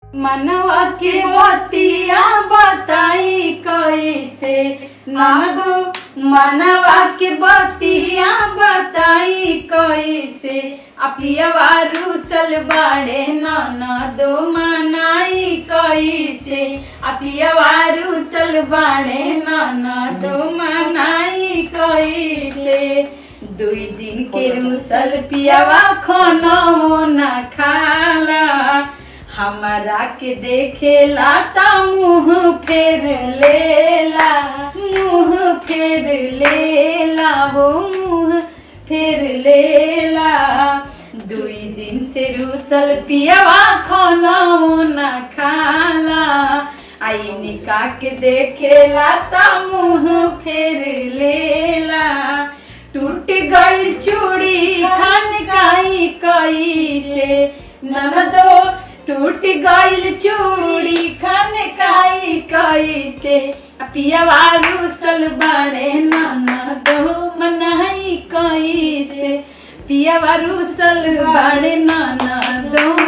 मनवा के बतिया बताई कैसे ननदो मनवा के बतिया बताई कैसे अपियवा रूसल बाड़े ननदो मनाई कैसे अपियवा रूसल बाड़े ननदो मनाई कैसे दुई दिन के रूसल पियावा खाना न खाला हमरा के देखेला ता मुंह फेर लेला मुंह फेर लेला हो मुंह फेर लेला दुई दिन से रूसल पियावा खाना न खाला आई निका के देखेला ता मुंह फेर लेला टूट गई चूड़ी खान काई कई से ननदो टूट गईल चूड़ी खान काई कई से पियावा रूसल बाड़े ननदो मनाई कई से पियावा रूसल बाड़े ननदो